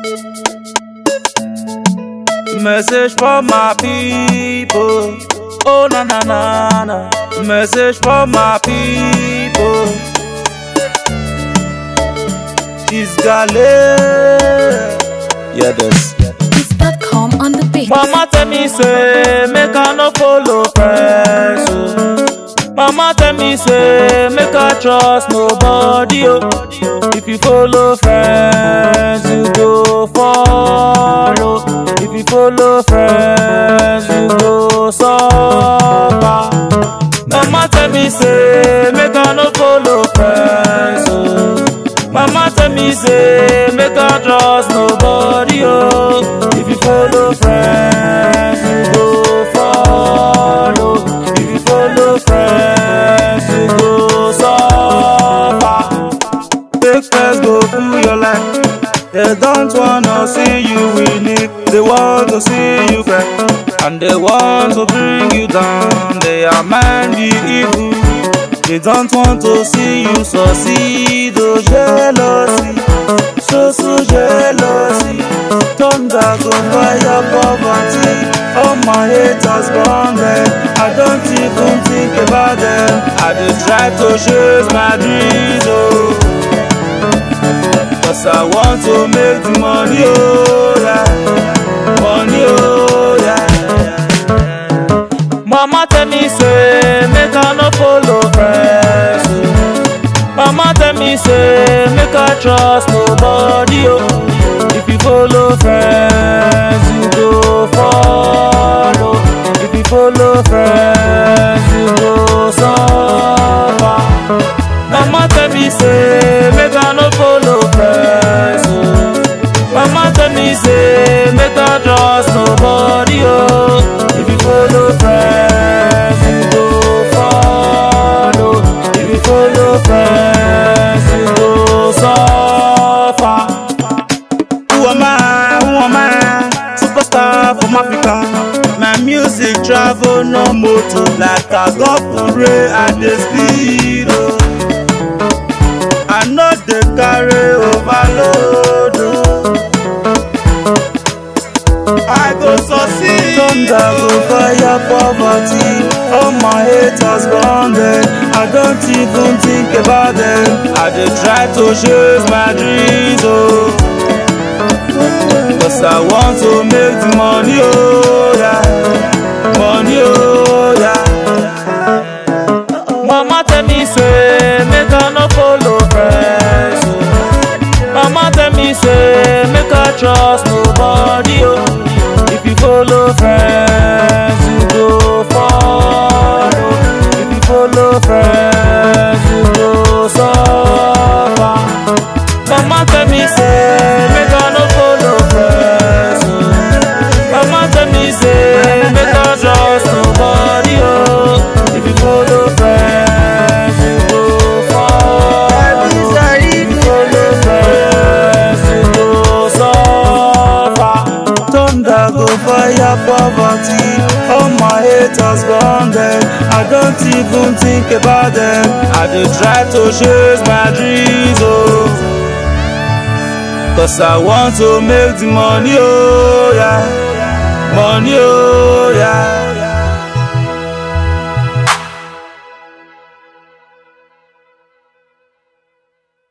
Message for my people. Oh na na na na. Message for my people. It's Gale. Yeah, this. Beats.com on the beat. Mama tell me say make I no follow friends. Oh. Mama tell me say make I trust nobody. Oh. If you follow friends, you go follow. If you follow friends, you go suffer. Mama tell me say make I no follow friends. Oh. Mama tell me say make I trust nobody. Oh. If you follow friends, you go follow. If you follow friends, you go suffer. Take first go through your life. They don't wanna see you winning. They want to see you cry. And they want to bring you down. They are mind the evil. They don't want to see you succeed. Oh, jealousy. So, so jealousy. Thunder go fire poverty. All my haters bonded. I don't even think about them. I just try to chase my dreams. Oh. Cause I want to make the money, oh yeah. Money, oh yeah. Mama tell me say make I no follow friends. oh. Mama tell me say make I trust nobody, oh. If you follow friends, you go follow. If you follow friends, you go suffer. Mama tell me say make I no follow friends. Oh. Mama tell me say make I trust nobody. Oh. If you follow friends, you go follow. If you follow friends, you go suffer. Who am I? Who am I? Superstar from Africa. My music travel no motor like I got parade at the speed. Oh. I know they carry overload. oh. I go succeed. Thunder go fire poverty. All my haters bonded. I don't even think about them. I just try to chase my dreams. Oh. Cause I want to make the money. Oh yeah. Money. Oh yeah. Mama tell me say make I no follow friends. oh. Mama tell me say make I trust nobody. Oh. If you follow friends, you go follow. If you follow friends, you go suffer. Mama tell me say make I no follow friends. oh. Mama tell me say make I trust nobody. Oh. If you follow friends, you go follow. If you follow friends, you go suffer. Thunder go fire poverty. All my haters bonded. I don't even think about them. I just try to chase my dreams. Oh. Cause I want to make the money, oh yeah. Money, oh yeah.